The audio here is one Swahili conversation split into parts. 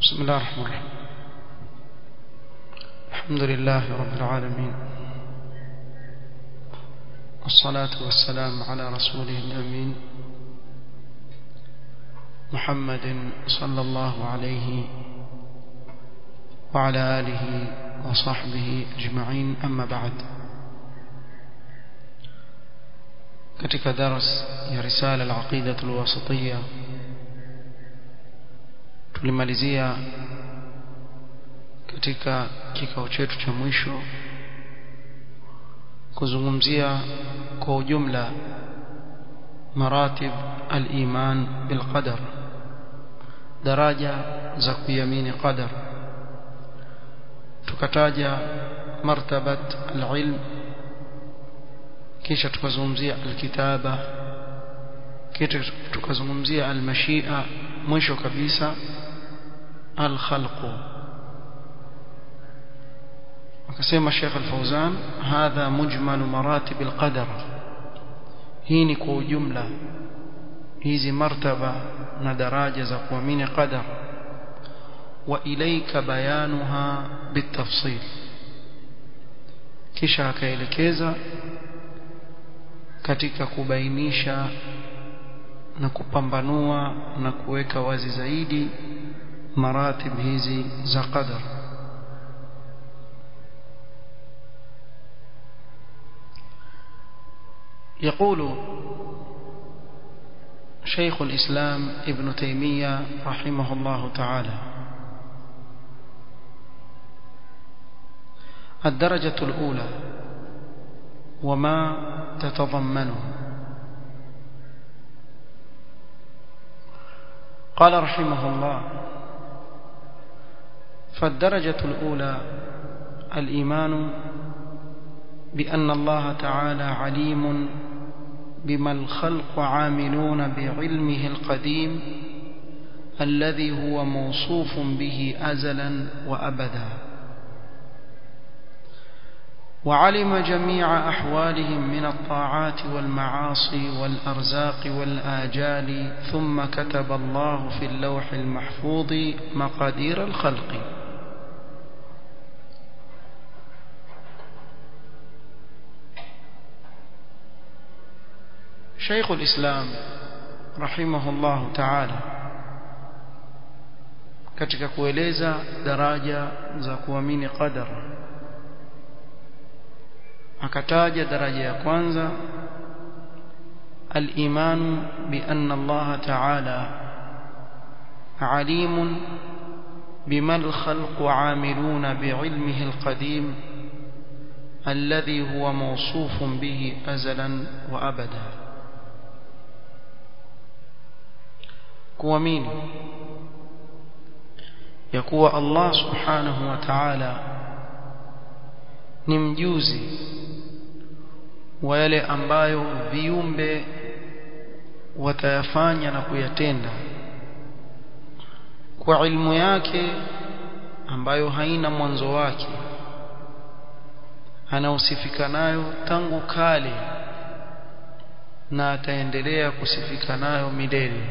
بسم الله الرحمن الرحيم الحمد لله رب العالمين والصلاة والسلام على رسوله الأمين محمد صلى الله عليه وعلى آله وصحبه أجمعين أما بعد katika daras ya risala al-aqida al-wasitiyya tulimalizia katika kikao chetu cha mwisho kuzungumzia kwa ujumla maratib al-iman bil qadar daraja za kuamini qadar tukataja martabat al-ilm kisha tukazungumzia alkitaba kisha tukazungumzia almashia mwisho kabisa alkhalqu akasema Sheikh Al-Fauzan hadha mujmal maratib alqadar hii ni kwa ujumla hizi martaba na daraja za kuamini qadar wa ilayka bayanuha bitafsil kisha akaelekeza katika kubainisha na kupambanua na kuweka wazi zaidi maratib hizi za qadar يقول شيخ الإسلام ابن تيمية رحمه الله تعالى الدرجة الأولى وما تتضمنه قال رحمه الله فالدرجة الأولى الإيمان بأن الله تعالى عليم بما الخلق عاملون بعلمه القديم الذي هو موصوف به أزلا وأبدا وعلم جميع أحوالهم من الطاعات والمعاصي والأرزاق والآجال ثم كتب الله في اللوح المحفوظ مقادير الخلق شيخ الإسلام رحمه الله تعالى katika kueleza daraja za kuamini qadara akataja daraja ya kwanza al-iman bi anna Allah ta'ala alim bima al-khalq 'amiluna bi'ilmihi al-qadim alladhi huwa mawsufun bihi azalan wa abada kuamini ya kuwa Allah subhanahu wa ta'ala ni mjuzi wa yale ambayo viumbe watayafanya na kuyatenda kwa ilmu yake ambayo haina mwanzo wake anausifika nayo tangu kale na ataendelea kusifika nayo milele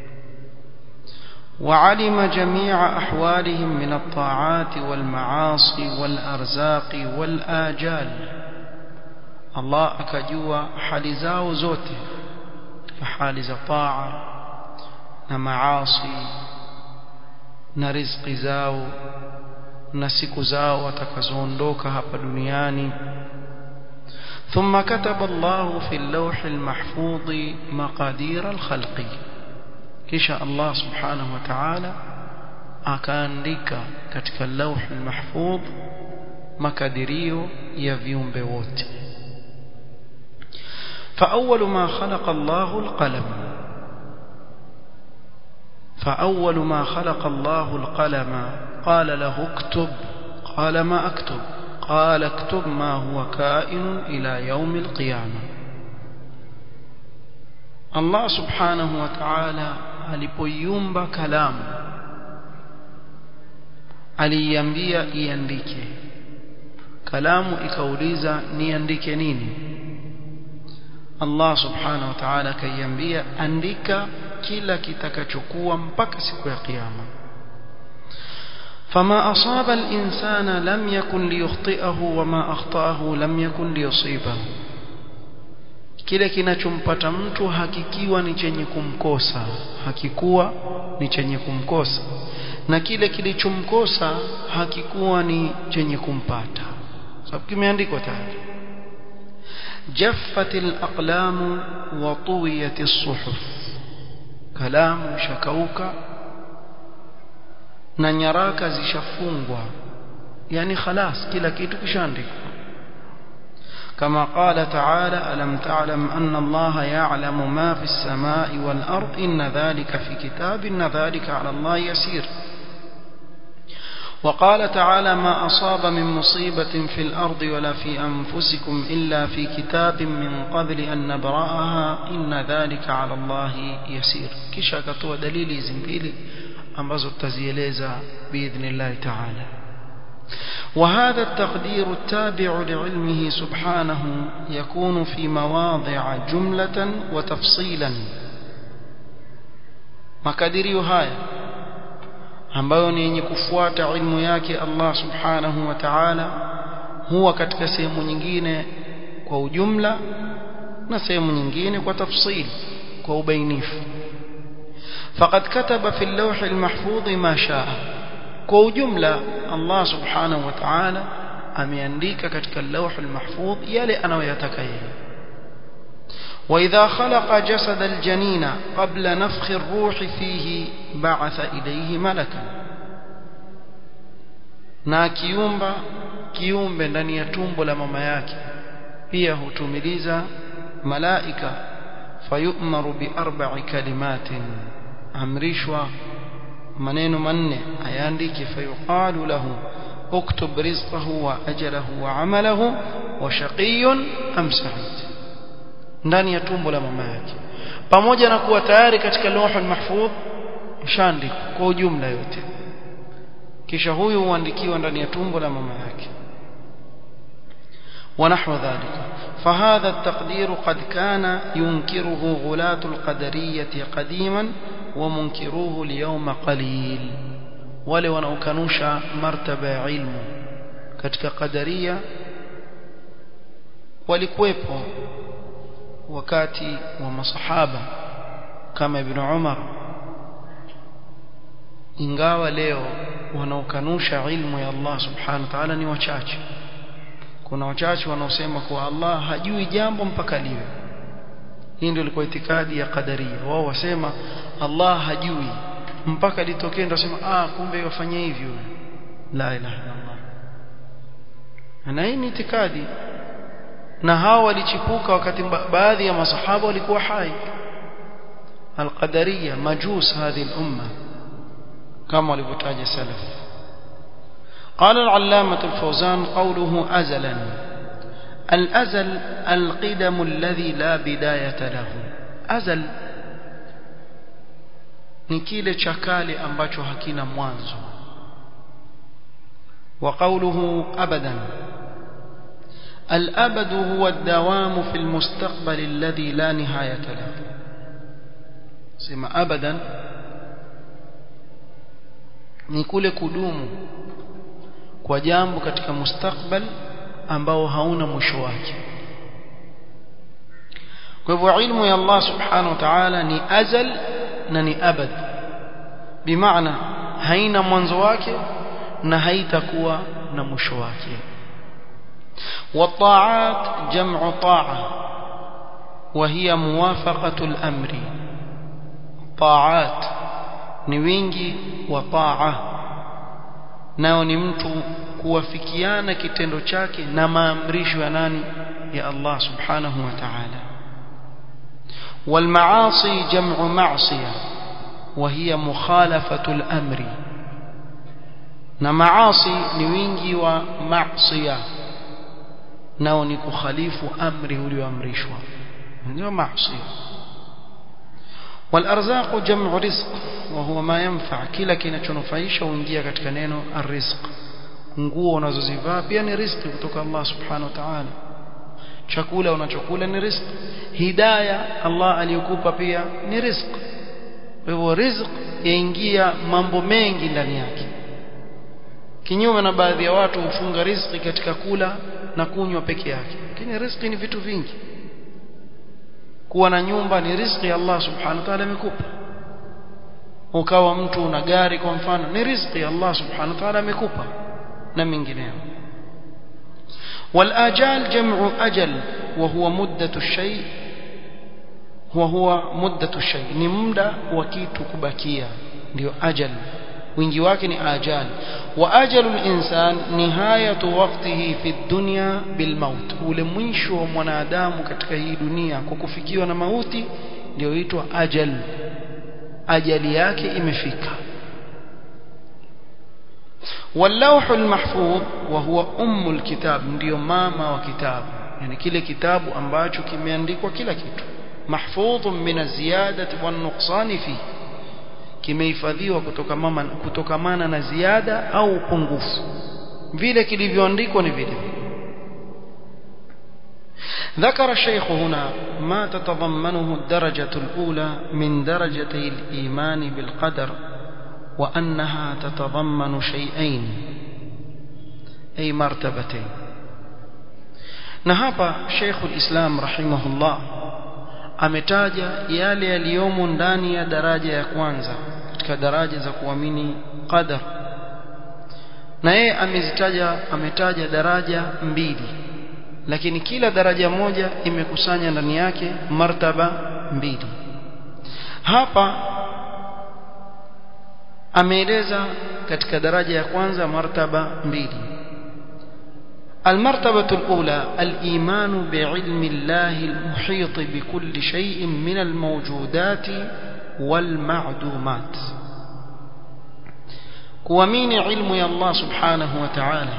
وعلم جميع أحوالهم من الطاعات والمعاصي والأرزاق والآجال الله أكجوا حال زاو زوته حال طاعة نمعاصي نرزق زاو نسك زاو وتكزوندوك هapa duniani ثم كتب الله في اللوح المحفوظ مقادير الخلق kisha Allah subhanahu wa ta'ala akaandika katika lauh al-mahfudh makadirio ya viumbe wote فأول ما خلق الله القلم فأول ما خلق الله القلم قال له اكتب قال ما أكتب قال اكتب ما هو كائن إلى يوم القيامة Allah subhanahu wa ta'ala alipoiumba kalamu aliiambia iandike kalamu ikauliza niandike nini Allah subhanahu wa ta'ala akaiambia andika kila kitakachokuwa mpaka siku ya kiyama فما أصاب الإنسان لم يكن ليخطئه وما أخطأه لم يكن ليصيبه kile kinachompata mtu hakikiwa ni chenye kumkosa hakikuwa ni chenye kumkosa na kile kilichomkosa hakikuwa ni chenye kumpata sababu kimeandikwa tayari jaffat alaqlam wa tuwiyat as-suhuf kalamu shakauka na nyaraka zishafungwa yani khalas kila kitu kishaandikwa كما قال تعالى ألم تعلم أن الله يعلم ما في السماء والأرض إن ذلك في كتاب إن ذلك على الله يسير وقال تعالى ما أصاب من مصيبة في الأرض ولا في أنفسكم إلا في كتاب من قبل أن نبرأها إن ذلك على الله يسير كشا كتوى دليل زنبيلي ambazo tutazieleza باذن الله تعالى وهذا التقدير التابع لعلمه سبحانه يكون في مواضع جملة وتفصيلا makadirio haya ambayo ni yenye kufuata ilmu yake Allah subhanahu wa ta'ala huwa katika sehemu nyingine kwa ujumla na sehemu nyingine kwa tafsili kwa ubainifu فقد كتب في اللوح المحفوظ ما شاء kwa ujumla Allah subhanahu wa ta'ala ameandika katika اللوح المحفوظ yale anayoyataka yeye وإذا خلق جسد الجنين قبل نفخ الروح فيه بعث إليه ملكا na kiumba kiumbe ndani ya tumbo la mama yake pia hutumiliza malaika fayu'maru bi arba'i kalimatin amrishwa maneno manne ayaandike fayuqalu lahu uktub rizqahu wa ajalahu wa amalahu wa shaqiyyun am sa'id ndani ya tumbo la mama yake pamoja na kuwa tayari katika lawhul mahfudh ishaandikwa kwa ujumla yote kisha huyu huandikiwa ndani ya tumbo la mama yake ونحو ذلك فهذا التقدير قد كان ينكره غلاة القدرية قديما ومنكروه اليوم قليل wale wanaokanusha martaba ya ilmu katika qadaria walikuwepo wakati wa masahaba kama ibn Umar ingawa leo wanaokanusha ilmu ya Allah subhanahu wa ta'ala ni wachache kuna wachache wanaosema kuwa Allah hajui jambo mpaka liwe hii ndio ilikuwa itikadi ya qadaria wao wasema Allah hajui mpaka litokee ndio wasema ah kumbe yafanya hivyo la ilaha illallah na hii ni itikadi na hao walichipuka wakati baadhi ya masahaba walikuwa hai القدرية مجوس هذه الأمة كما walivyotaja salaf قال العلامة الفوزان قوله أزلا الأزل القدم الذي لا بداية له أزل ni kile cha kale ambacho hakina mwanzo wa qawluhu abadan الأبد هو الدوام في المستقبل الذي لا نهاية له سما أبدا ni kule kudumu kwa jambo katika mustakbal ambao hauna mwisho wake kwa hivyo ilmu ya Allah subhanahu wa ta'ala ni azal na ni abad bimaana haina mwanzo wake na haitakuwa na mwisho wake والطاعات جمع طاعة وهي موافقة الأمر طاعات نوينجي وطاعة nao ni mtu kuwafikiana kitendo chake na maamrisho ya nani ya Allah subhanahu wa ta'ala والمعاصي جمع معصية وهي مخالفة الأمر na maasi ni wingi wa maasiya nao ni kukhalifu amri ulioamrishwa ndio maasi والارزاق جمع رزق وهو ما ينفع kila kinachonufaisha huingia katika neno arrizq nguo unazozivaa pia ni riziki kutoka Allah subhanahu wa ta'ala chakula unachokula ni riziki hidayah Allah aliyokupa pia ni riziki kwa hivyo riziki yaingia mambo mengi ndani yake kinyume na baadhi ya watu hufunga riziki katika kula na kunywa peke yake lakini riziki ni vitu vingi kuwa na nyumba ni riziki Allah subhanahu wa ta'ala amekupa ukawa mtu una gari kwa mfano ni riziki Allah subhanahu wa ta'ala amekupa na mengineyo والآجال جمع أجل وهو مدة الشيء وهو مدة الشيء ni muda wa kitu kubakia ndio ajal wingi wake ni ajal wa ajalu al-insan nihayatu waqtihi fi dunya bil maut ule mwisho wa mwanadamu katika hii dunia kwa kufikiwa na mauti ndio huitwa ajal ajali yake imefika واللوح المحفوظ وهو ام الكتاب ndio mama wa kitabu yani kile kitabu ambacho kimeandikwa kila kitu mahfudh min az-ziyadati wan-nuqsan fi kimehifadhiwa kutokamana kutokamana na ziada au upungufu vile kilivyoandikwa ni vile ذكر الشيخ هنا ما تتضمنه الدرجة الأولى من درجتي الإيمان بالقدر وأنها تتضمن شيئين أي مرتبتين نهاب شيخ الإسلام رحمه الله ametaja yale yaliyomo ndani ya daraja ya kwanza katika daraja za kuamini qadar na yeye amezitaja ametaja daraja mbili lakini kila daraja moja imekusanya ndani yake martaba mbili hapa ameeleza katika daraja ya kwanza martaba mbili المرتبة الأولى الإيمان بعلم الله المحيط بكل شيء من الموجودات والمعدومات kuamini ilmu ya Allah subhanahu wa ta'ala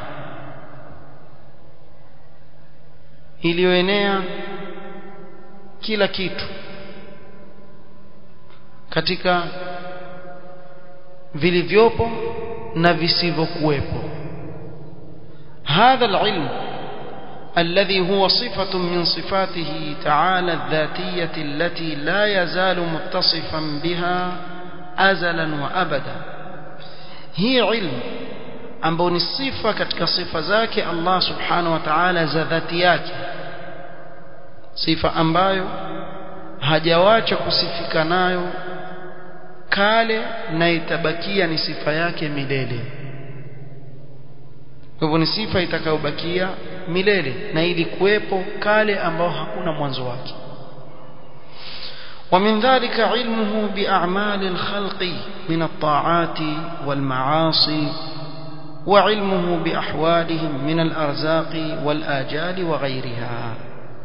iliyoenea kila kitu katika vilivyopo na visivyokuwepo هذا العلم الذي هو صفة من صفاته تعالى الذاتية التي لا يزال متصفا بها أزلا وأبدا هي علم ambao ni sifa katika sifa zake Allah subhanahu wa ta'ala za dhati yake sifa ambayo hajawacha kusifika nayo kale na itabakia ni sifa yake milele kwa hivyo ni sifa itakayobakia milele na ilikuwepo kale ambao hakuna mwanzo wake ومن ذلك علمه بأعمال الخلق من الطاعات والمعاصي وعلمه بأحوالهم من الأرزاق والآجال وغيرها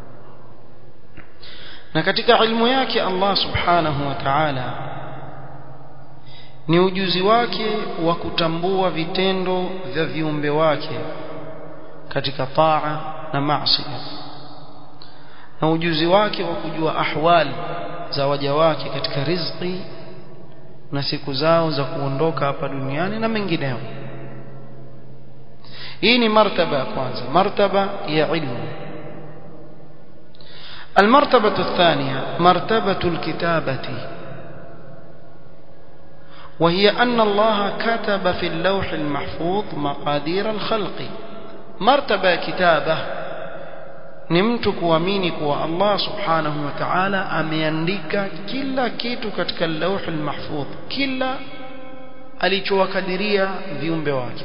na katika ilmu yake Allah subhanahu wa ta'ala ni ujuzi wake wa kutambua vitendo vya viumbe wake katika taa na maasi na ujuzi wake wa kujua ahwali za waja wake katika riziki na siku zao za kuondoka hapa duniani na mengineyo hii ni martaba ya kwanza martaba ya ilmu المرتبة الثانية مرتبة الكتابة وهي أن الله كتب في اللوح المحفوظ مقادير الخلق مرتبة كتابة نمت kuamini kuwa Allah subhanahu wa ta'ala ameandika kila kitu katika al-lawh al-mahfudh kila alichowakadiria viumbe wake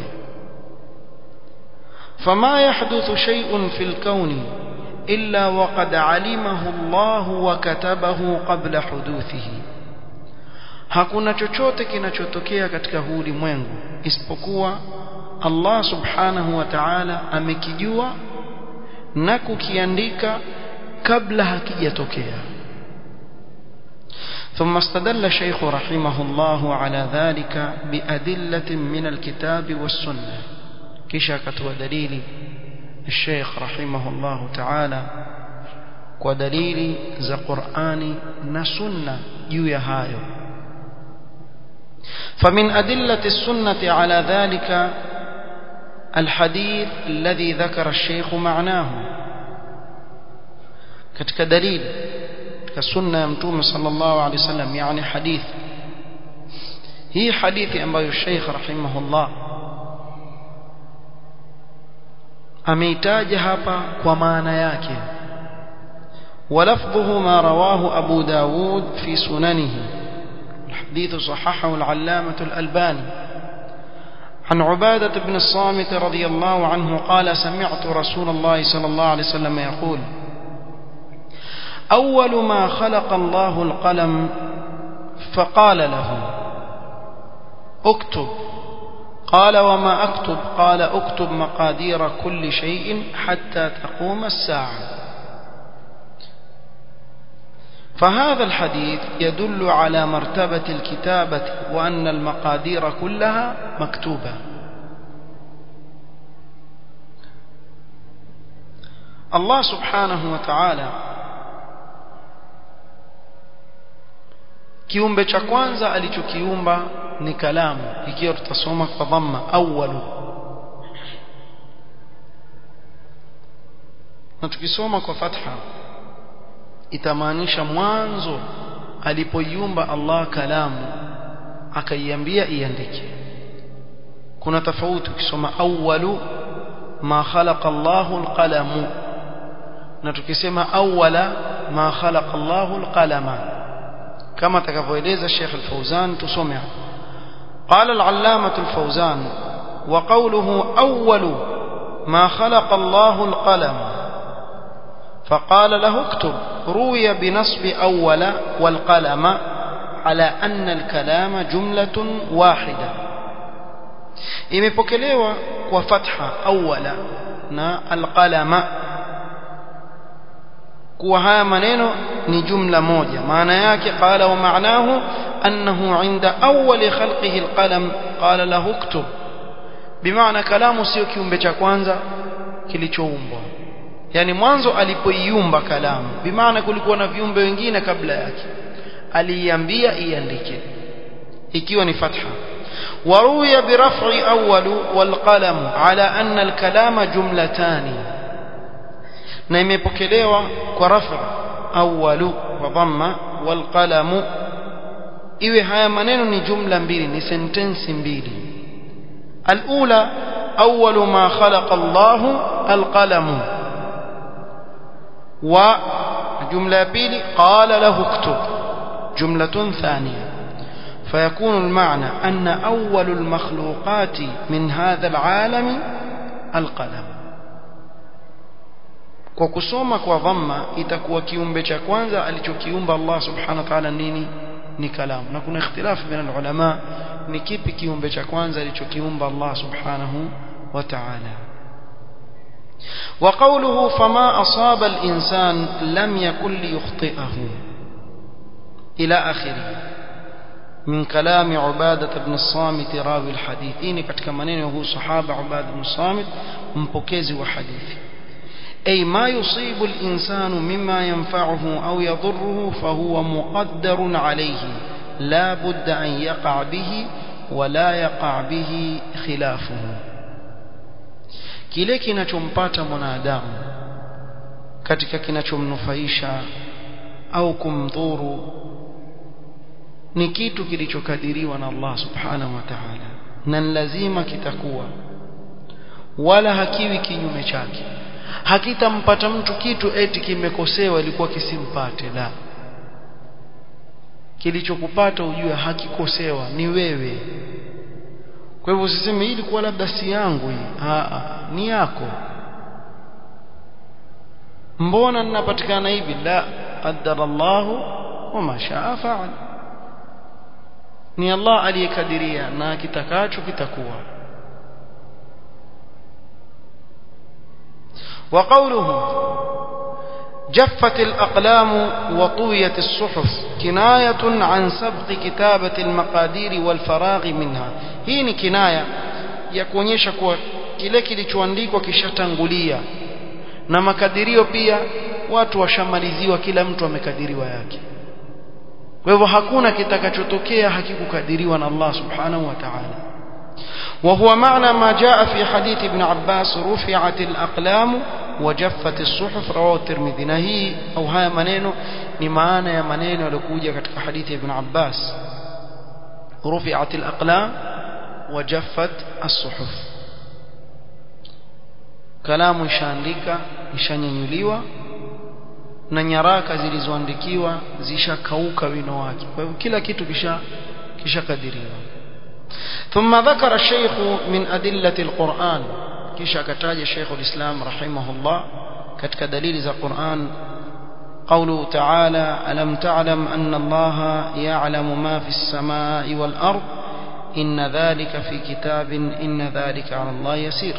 fama yahduthu shay'un fil kauni illa waqad alimahu Allah wa katabahu qabla huduthihi hakuna chochote kinachotokea katika huu ulimwengu isipokuwa Allah subhanahu wa ta'ala amekijua na kukiandika kabla hakijatokea ثم استدل الشيخ رحمه الله على ذلك بأدلة من الكتاب والسنة كشكت ودليل الشيخ رحمه الله تعالى ودليل ذا قرآن نسنة جوية هايو فمن أدلة السنة على ذلك الحديث الذي ذكر الشيخ معناه كتك دليل كالسنة يمتوم صلى الله عليه وسلم يعني حديث هي حديث أنبي الشيخ رحمه الله ameitaja hapa kwa maana yake ولفظه ما رواه أبو داود في سننه الحديث صححه العلامة الألباني عن عبادة بن الصامت رضي الله عنه قال سمعت رسول الله صلى الله عليه وسلم يقول أول ما خلق الله القلم فقال له اكتب قال وما أكتب قال اكتب مقادير كل شيء حتى تقوم الساعة فهذا الحديث يدل على مرتبة الكتابة وأن المقادير كلها مكتوبة الله سبحانه وتعالى kiumbe cha kwanza alichokiumba ni kalamu ikiwa tutasoma kwa dhamma awwalu na tukisoma kwa fatha itamaanisha mwanzo alipoiumba Allah kalamu akaiambia iandike kuna tofauti ukisoma awwalu ma khalaqa Allahu alqalamu na tukisema awwala ma khalaqa Allahu alqalama كما تكفويليز الشيخ الفوزان تسمع قال العلامة الفوزان وقوله أول ما خلق الله القلم فقال له اكتب روي بنصب أول والقلم على أن الكلام جملة واحدة imepokelewa kwa fatha awwala na alqalama kuwa haya maneno ni jumla moja maana yake qala wa maanahu annahu inda awwali khalqihi alqalam qala lahu uktub bimaana kalamu sio kiumbe cha kwanza kilichoumbwa yani mwanzo alipoiumba kalamu bimaana kulikuwa na viumbe wengine kabla yake aliiambia iandike ikiwa ni fatha وروي برفع أول والقلم على أن الكلام جملتان na imepokelewa kwa rafa awwalu wa dhamma wal qalamu iwe haya maneno ni jumla mbili ni sentensi mbili alula awwalu ma khalaqa Allah alqalamu wa jumla ya pili qala lahu uktub جملة ثانية فيكون المعنى أن أول المخلوقات من هذا العالم القلم kwa kusoma kwa dhamma itakuwa kiumbe cha kwanza alichokiumba Allah subhanahu wa ta'ala nini ni kalamu na kuna ikhtilafu baina ulama ni kipi kiumbe cha kwanza alichokiumba Allah subhanahu wa ta'ala وقوله فما أصاب الإنسان لم يكن ليخطئه إلى آخره من كلام عبادة بن الصامت راوي الحديثين katika maneno huu sahaba Ubada ibn Samit mpokezi wa hadithi أي ما يصيب الإنسان مما ينفعه أو يضره فهو مقدر عليه لا بد أن يقع به ولا يقع به خلافه kile kinachompata mwanadamu katika kinachomnufaisha au kumdhuru ni kitu kilichokadiriwa na Allah subhanahu wa ta'ala na lazima kitakuwa wala hakiwi kinyume chake hakitampata mtu kitu eti kimekosewa ilikuwa kisimpate la kilichokupata ujue hakikosewa ni wewe kwa hivyo usiseme hii ilikuwa labda si yangu hii a ni yako mbona ninapatikana hivi la qaddara Allah wama shaa fa'al ni Allah aliyekadiria na kitakacho kitakuwa وقوله جفت الأقلام وطويت الصحف كناية عن سبق كتابة المقادير والفراغ منها hii ni kinaya ya kuonyesha kuwa kile kilichoandikwa kishatangulia na makadirio pia watu washamaliziwa kila mtu amekadiriwa yake kwa hivyo hakuna kitakachotokea hakikukadiriwa na Allah subhanahu wa ta'ala وهو معنى ما جاء في حديث ابن عباس رفعت الأقلام وجفت الصحف رواه الترمذي نهي أو هاي منينو ni maana ya maneno yaliokuja katika hadithi ya Ibn Abbas رفعت الأقلام وجفت الصحف kalamu ishaandika ishanyanyuliwa na nyaraka zilizoandikiwa zishakauka wino wake kwa hivyo kila kitu kisha kishakadiriwa ثم ذكر الشيخ من أدلة القرآن كيش أكتاج الشيخ الإسلام رحمه الله كتك دليل ذا القرآن قوله تعالى ألم تعلم أن الله يعلم ما في السماء والأرض إن ذلك في كتاب إن ذلك على الله يسير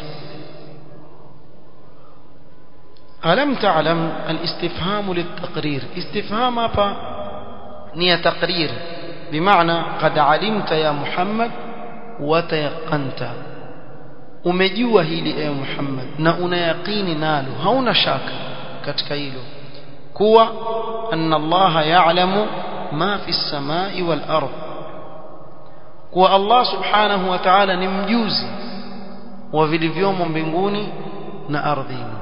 ألم تعلم الاستفهام للتقرير استفهام أبا نية تقرير بمعنى قد علمت يا محمد وتيقنت umejua hili ewe Muhammad na una yaqini nalo hauna shaka katika hilo kuwa anna Allah ya'lamu ma fi samai wal ard kuwa Allah subhanahu wa ta'ala ni mjuzi wa vilivyomo mbinguni na ardhini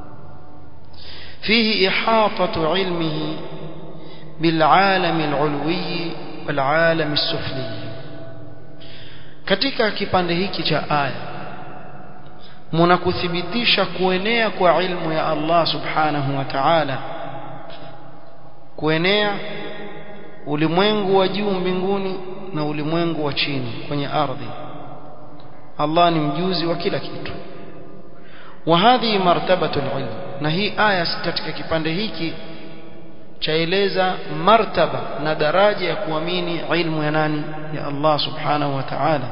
فيه إحاطة علمه بالعالم العلوي والعالم السفلي katika kipande hiki cha aya mnakuthibitisha kuenea kwa ilmu ya Allah subhanahu wa ta'ala kuenea ulimwengu wa juu mbinguni na ulimwengu wa chini kwenye ardhi Allah ni mjuzi wa kila kitu wa hadhi martabatu alilm na hii aya katika kipande hiki chaeleza martaba na daraja ya kuamini ilmu ya nani ya Allah subhanahu wa ta'ala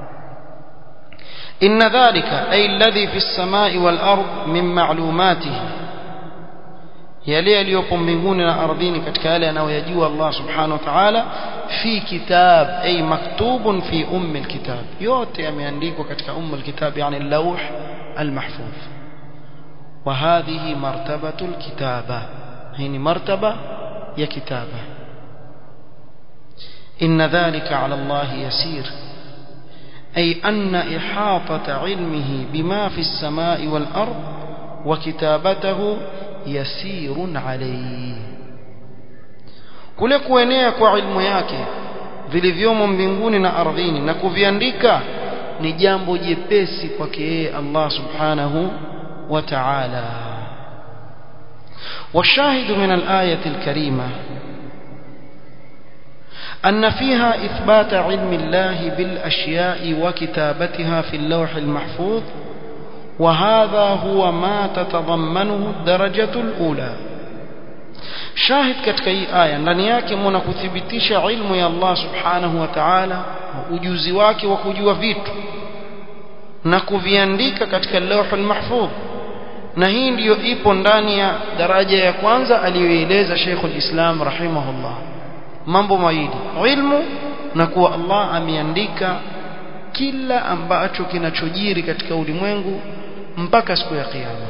إن ذلك أي الذي في السماء والأرض من معلوماته yale yaliyopo mbinguni na ardhini katika yale anayoyajua Allah subhanahu wa ta'ala fi kitab ay maktubun fi ummi alkitab yote yameandikwa katika ummi alkitab yani al-lawh al-mahfuz wa hadhihi martabatu alkitaba hii ni martaba ya kitaba inna dhalika ala Allah yasir أي أن إحاطة علمه بما في السماء والأرض وكتابته يسير عليه kule kuenea kwa ilmu yake vilivyomo mbinguni na ardhini na kuviandika ni jambo jepesi kwake yeye Allah subhanahu wa ta'ala والشاهد من الآية الكريمة أن فيها إثبات علم الله بالأشياء وكتابتها في اللوح المحفوظ وهذا هو ما تتضمنه الدرجة الأولى شاهد katika hii aya ndani yake mna kuthibitisha ilmu ya Allah subhanahu wa ta'ala ujuzi wake wa kujua vitu na kuviandika katika lawhul mahfudh na hii ndiyo ipo ndani ya daraja ya kwanza aliyoeleza Sheikhul Islam rahimahullah mambo mawili ilmu na kuwa Allah ameandika kila ambacho kinachojiri katika ulimwengu mpaka siku ya kiyama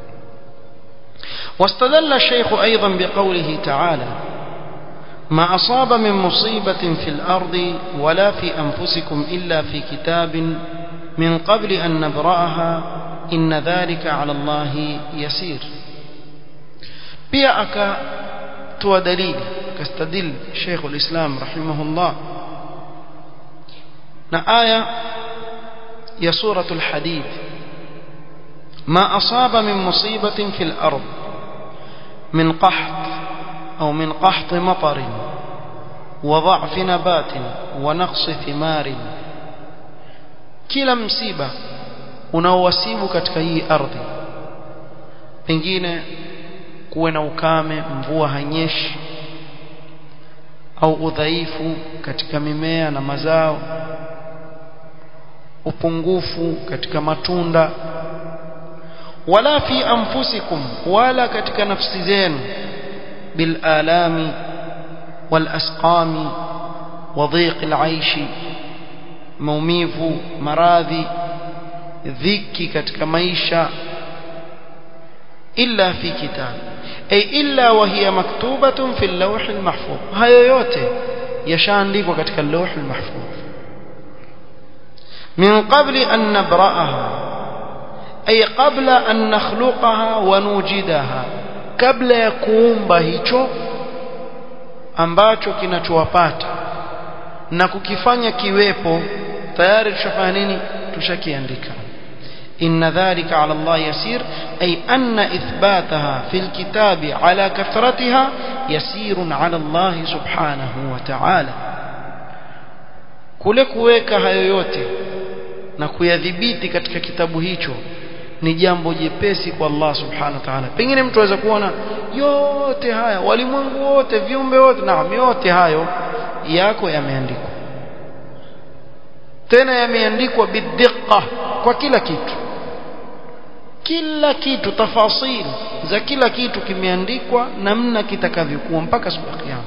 واستدل الشيخ أيضا بقوله تعالى ما أصاب من مصيبة في الأرض ولا في أنفسكم إلا في كتاب من قبل أن نبرأها إن ذلك على الله يسير pia akatoa dalili akastadil Sheikh al-Islam rahimahullah na aya ya suratul hadid ما أصاب من مصيبة في الأرض من قحط أو من قحط مطر وضعف نبات ونقص ثمار kila msiba unaowasibu katika hii ardhi pengine kuwe na ukame mvua hanyeshi au udhaifu katika mimea na mazao upungufu katika matunda wala fi anfusikum wala katika nafsi zenu bil alami wal asqami wa dhiq al aishi maumivu maradhi dhiki katika maisha illa fi kitab ay illa wa hiya maktubatun fi al-lawh al-mahfuz hayo yote yashaandikwa katika al-lawh al-mahfuz min qabli an nabra'aha ay qabla an nakhluqaha wa nujidaha kabla ya kuumba hicho ambacho kinachowapata na kukifanya kiwepo tayari tushafanya nini tushakiandika إن ذلك على الله يسير أي أن إثباتها في الكتاب على كثرتها يسير على الله سبحانه وتعالى kule kuweka hayo yote na kuyadhibiti katika kitabu hicho ni jambo jepesi kwa Allah subhanahu wa ta'ala pengine mtu aweza kuona yote haya walimwengu wote viumbe wote naam yote hayo yako yameandikwa tena yameandikwa bidhiqa kwa kila kitu kila kitu tafasil za kila kitu kimeandikwa namna kitakavyokuwa mpaka siku ya kiyama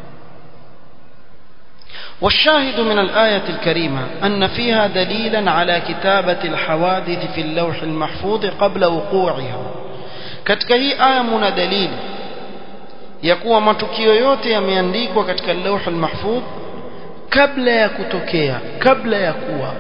والشاهد من الآية الكريمة أن فيها دليلا على كتابة الحوادث في اللوح المحفوظ قبل وقوعها katika hii aya muna dalili ya kuwa matukio yote yameandikwa katika lauh almahfudh kabla ya kutokea kabla ya kuwa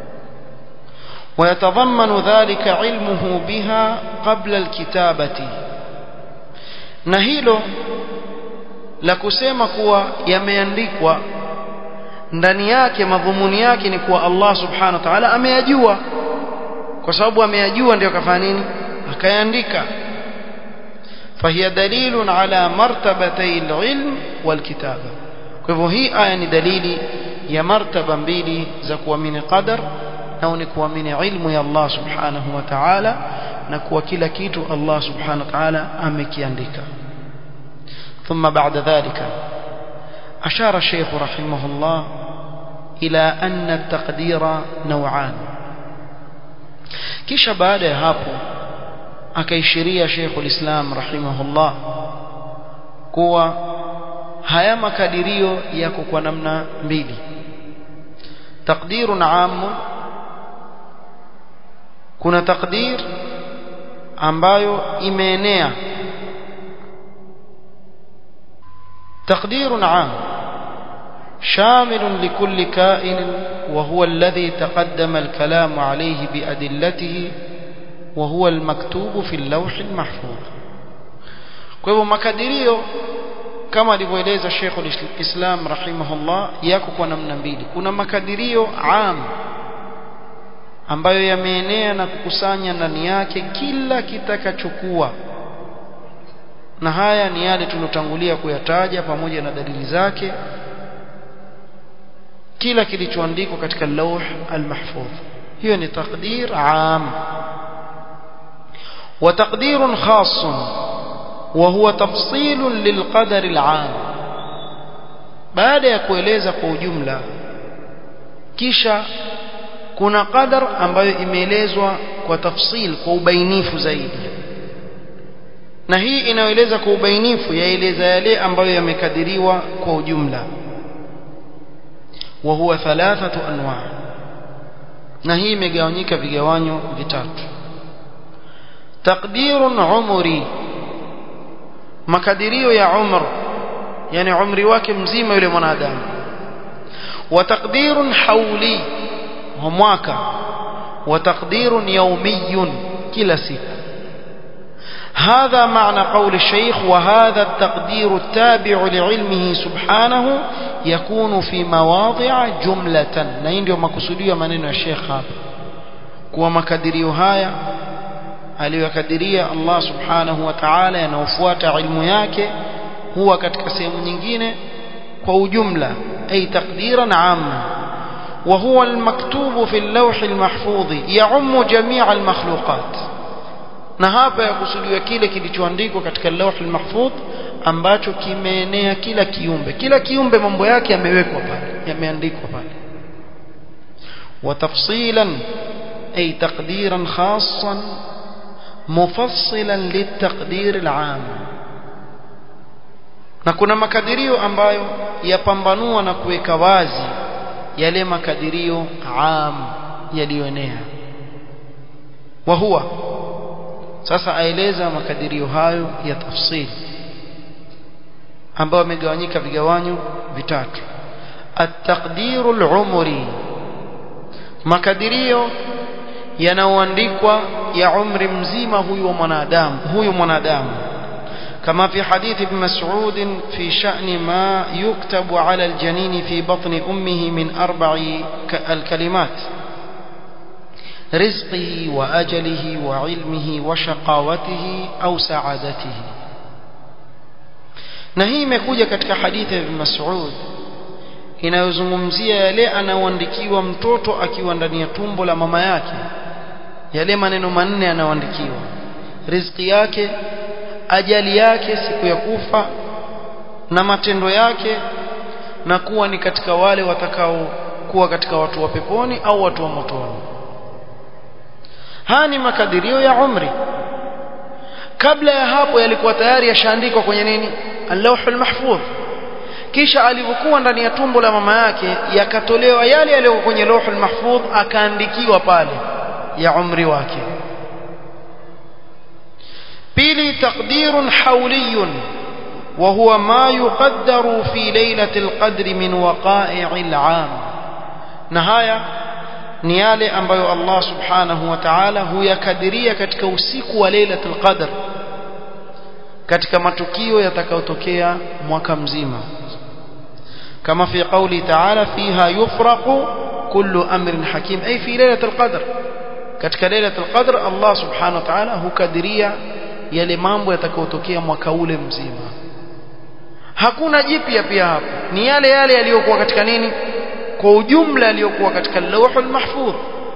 ويتضمن ذلك علمه بها قبل الكتابة na hilo la kusema kuwa yameandikwa ndani yake madhumuni yake ni kuwa Allah subhanahu wa ta'ala ameyajua kwa sababu ameyajua ndio akafanya nini akayaandika فهي دليل على مرتبتي العلم والكتابة kwa hivyo hii aya ni dalili ya martaba mbili za kuamini qadar na ni kuamini ilmu ya Allah subhanahu wa ta'ala na kuwa kila kitu Allah subhanahu wa ta'ala amekiandika ثم بعد ذلك أشار الشيخ رحمه الله إلى أن التقدير نوعان kisha baada ya hapo akaishiria Sheikh ulislam rahimahullah kuwa haya makadirio yako kwa namna mbili taqdirun aam kuna takdir ambayo imeenea تقدير عام شامل لكل كائن وهو الذي تقدم الكلام عليه بأدلته وهو المكتوب في اللوح المحفوظ kwa hivyo makadirio kama alivyoeleza Sheikh al-Islam rahimahullah yako kwa namna mbili kuna makadirio am ambayo yameenea na kukusanya ndani yake kila kitakachokuwa na haya ni yale tulotangulia kuyataja pamoja na dalili zake kila kilichoandikwa katika lauh al-mahfudh hiyo ni taqdir am wa taqdirun khass wa huwa tafsil lilqadar al-am baada ya kueleza kwa ujumla kisha kuna qadar ambayo imeelezwa kwa tafsil kwa ubainifu zaidi na hii inayoeleza kwa ubainifu yaeleza yale ambayo yamekadiriwa kwa ujumla wa huwa thalathatu anwa na hii imegawanyika vigawanyo vitatu taqdirun umri makadirio ya umr yani umri wake mzima yule mwanadamu wa taqdirun hawli wa mwaka wa taqdirun yawmiyun kila siku هذا معنى قول الشيخ وهذا التقدير التابع لعلمه سبحانه يكون في مواضع جملة na hii ndio makusudio maneno ya Sheikh hapa kuwa makadirio haya aliyokadiria Allah subhanahu wa ta'ala yanaofuata ilmu yake huwa katika sehemu nyingine kwa ujumla ay taqdiran amma وهو المكتوب في اللوح المحفوظ يعم جميع المخلوقات na hapa yakusudiwa kile kilichoandikwa katika lauh al-mahfudh ambacho kimeenea kila kiumbe kila kiumbe mambo yake yamewekwa pale yameandikwa pale wa tafsilan ay taqdiran khassan mufassilan litaqdir al-aam na kuna makadirio ambayo yapambanua na kuweka wazi yale makadirio am yaliyoenea wa huwa sasa aeleza makadirio hayo ya tafsiri ambayo yamegawanyika vigawanyo vitatu at-taqdiru al-umri makadirio yanaoandikwa ya umri mzima huyu wa mwanadamu huyu mwanadamu كما في حديث ابن مسعود في شأن ما يكتب على الجنين في بطن أمه من أربع الكلمات رزقه وأجله وعلمه وشقاوته أو سعادته na hii imekuja katika hadithi ya Ibn Mas'ud inayozungumzia yale anaoandikiwa mtoto akiwa ndani ya tumbo la mama yake yale maneno manne anaoandikiwa riziki yake ajali yake siku ya kufa na matendo yake na kuwa ni katika wale watakao kuwa katika watu wa peponi au watu wa motoni haya ni makadirio ya umri kabla ya hapo yalikuwa tayari yashaandikwa kwenye nini al-lawhul mahfudh kisha alivyokuwa ndani ya tumbo la mama yake yakatolewa yale yaliyo kwenye lawhul mahfudh akaandikiwa pale ya umri wake pili taqdirun hawliyun وهو ما يقدر في ليلة القدر من وقائع العام نهاية ni yale ambayo Allah subhanahu wa ta'ala huyakadiria katika usiku wa Lailatul Qadr katika matukio yatakayotokea mwaka mzima kama fi qawli ta'ala fiha yufraqu kullu amrin hakim ay fi Lailatul Qadr katika Lailatul Qadr Allah subhanahu wa ta'ala hukadiria yale mambo yatakayotokea mwaka ule mzima hakuna jipya pia hapo ni yale yale yaliyokuwa katika nini kwa ujumla yaliyokuwa katika lawhul mahfudh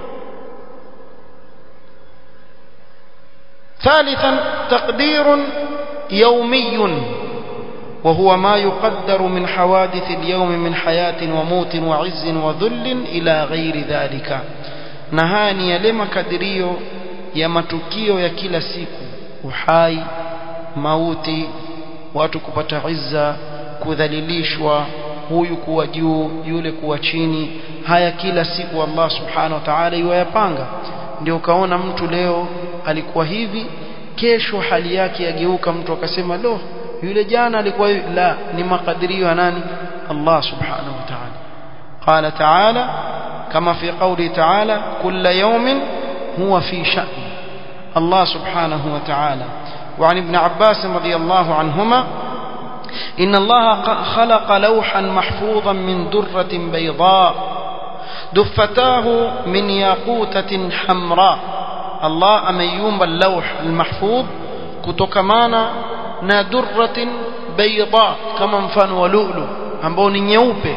ثالثا تقدير يومي وهو ما يقدر من حوادث اليوم من حياة وموت وعز وذل إلى غير ذلك نهاني يلما كدريو ya matukio ya kila siku uhai mauti watu kupata izza kudhalilishwa huyu kuwa juu yule kuwa chini haya kila siku Allah subhanahu wa ta'ala yuwayapanga ndio ukaona mtu leo alikuwa hivi kesho hali yake yageuka mtu akasema lo yule jana alikuwa hivi la ni makadirio ya nani Allah subhanahu wa ta'ala qala ta'ala kama fi qawli ta'ala kulla yawmin huwa fi sha'n Allah subhanahu wa ta'ala وعن ابن عباس رضي الله عنهما إن الله خلق لوحا محفوظا من درة بيضاء دفتاه من ياقوتة حمراء الله أميوم اللوح المحفوظ كتكمانا ندرة بيضاء كما مفان ولؤلؤ ambao nyeupe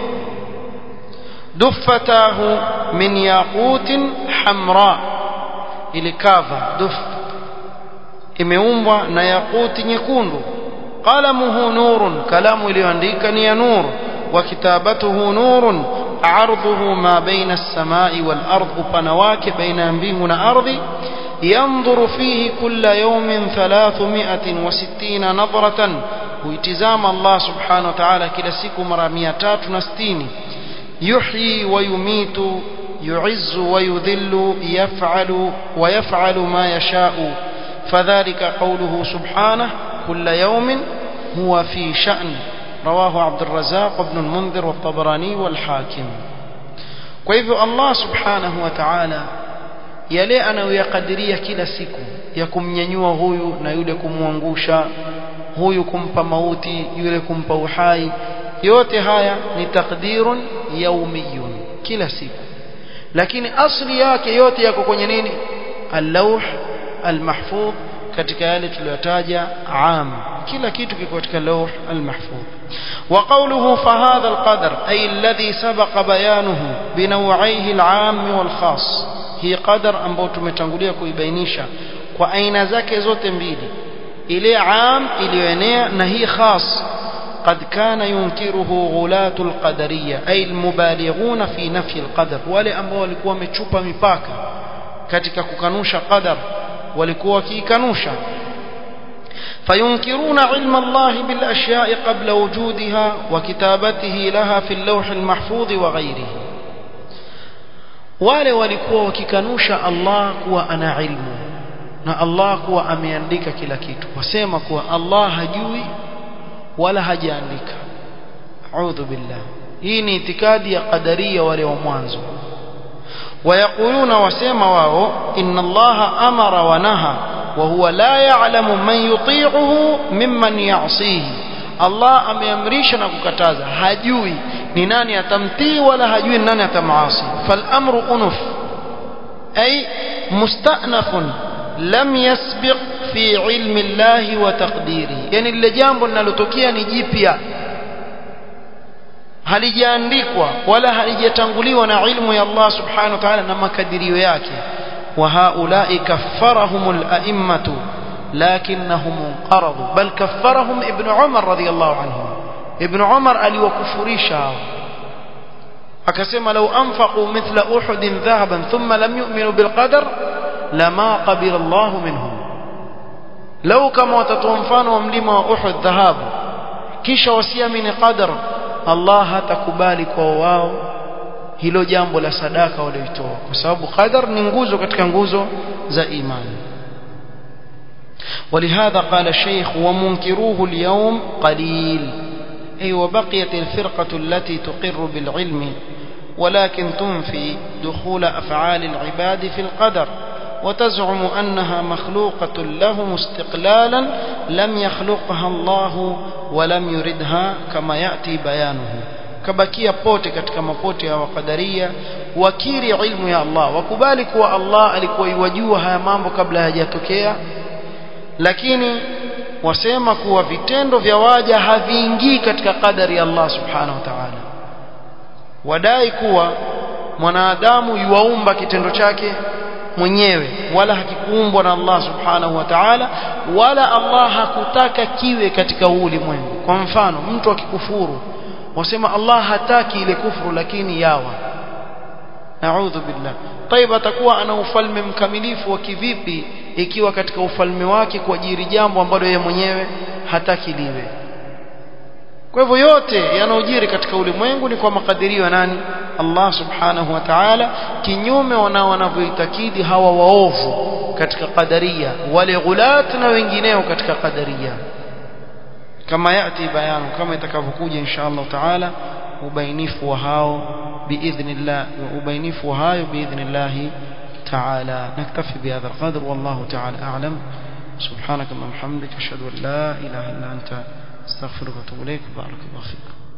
duffatahu min yaqutin hamra ilikava duff imeumbwa na yaquti nyekundu qalamuhu nurun kalamu iliyoandika ni ya nur wa kitabatuhu nurun arduhu ma baina as-samai wal ard upana wake baina ya mbingu na ardhi yanzuru fihi kulla yawmin 360 nadratan huitizama Allah subhanahu wa ta'ala kila siku mara 360 yuhyi wa yumitu يعز ويذل يفعل ويفعل ما يشاء فذلك قوله سبحانه كل يوم هو في شأن رواه عبد الرزاق وابن المنذر والطبراني والحاكم وإذ الله سبحانه وتعالى yale anayoyakadiria kila siku ya kumnyanyua huyu na yule kumwangusha huyu kumpa mauti yule kumpa uhai yote haya ni takdirun yaumiyun kila siku lakini asli yake yote yako kwenye nini al-lawh al-mahfudh katika yale tuliyotaja am kila kitu kiko katika lawh al-mahfudh wa qawluhu fa hadha al-qadar ay alladhi sabaqa bayanuhu binaw'ihi al-am wal-khas hii qadar ambao tumetangulia kuibainisha kwa aina zake zote mbili ile am iliyoenea na hii khas قد كان ينكره غلاة القدرية أي المبالغون في نفي القدر wale ambao walikuwa wamechupa mipaka katika kukanusha qadar walikuwa wakikanusha فينكرون علم الله بالأشياء قبل وجودها وكتابته لها في اللوح المحفوظ وغيره wale walikuwa wakikanusha Allah kuwa ana ilmu na Allah kuwa ameandika kila kitu wasema kuwa Allah hajui wala hajaandika a'udhu billah hii ni itikadi ya qadaria wale wa mwanzo ويقولون وسما واو إن الله أمر ونهى وهو لا يعلم من يطيعه ممن يعصيه الله ameamrisha na kukataza hajui ni nani atamtii wala hajui ni nani atamasi فالامر انف اي mustanafun lam yasbiq fi ilmi llahi wa taqdirihi yani lile jambo linalotokea ni jipya halijaandikwa wala halijatanguliwa na ilmu ya Allah subhanahu wa ta'ala na makadirio yake wa haulai kaffarahum al-a'immatu lakinnahum qaradu bal kaffarahum ibn Umar radiyallahu anhu ibn Umar aliwakufurisha hao akasema law anfaqu mithla uhud dhahaban thumma lam yu'minu bil qadar lama qabila Allah minhum law kama watatoa mfano wa mlima wa Uhud dhahabu kisha wasiamini qadar Allah hatakubali kwa wao hilo jambo la sadaka walioitoa kwa sababu qadar ni nguzo katika nguzo za imani ولهذا قال الشيخ ومنكروه اليوم قليل أي وبقيت الفرقة التي تقر بالعلم ولكن تنفي دخول أفعال العباد في القدر وتزعم أنها مخلوقة لهم استقلالا لم يخلقها الله ولم يردها كما يأتي بيانه kabakia pote katika mapote ya wakadaria wakiri ilmu ya Allah wakubali kuwa Allah alikuwa iwajua haya mambo kabla hayajatokea lakini wasema kuwa vitendo vya waja haviingii katika kadari ya Allah subhanahu wa ta'ala wadai kuwa mwanadamu yuwaumba kitendo chake mwenyewe wala hakikuumbwa na Allah subhanahu wa ta'ala wala Allah hakutaka kiwe katika ulimwengu kwa mfano mtu akikufuru wasema Allah hataki ile kufuru lakini yawa naudhu billah طيب atakuwa ana ufalme mkamilifu wa kivipi ikiwa katika ufalme wake kuajiri jambo ambalo yeye mwenyewe hataki liwe kwa hivyo yote yanayojiri katika ulimwengu ni kwa makadirio ya nani Allah subhanahu wa ta'ala kinyume wanao wanavyoitakidi hawa waovu katika qadaria wale ghulat na wengineo katika qadaria kama yati bayanu kama itakavyokuja insha Allah ta'ala ubainifu wa hao biidhnillah ubainifu wa hayo biidhnillah تعالى نكتفي بهذا القدر والله تعالى أعلم سبحانك اللهم وبحمدك أشهد أن لا إله إلا أنت استغفرك واتوب إليك بارك الله فيك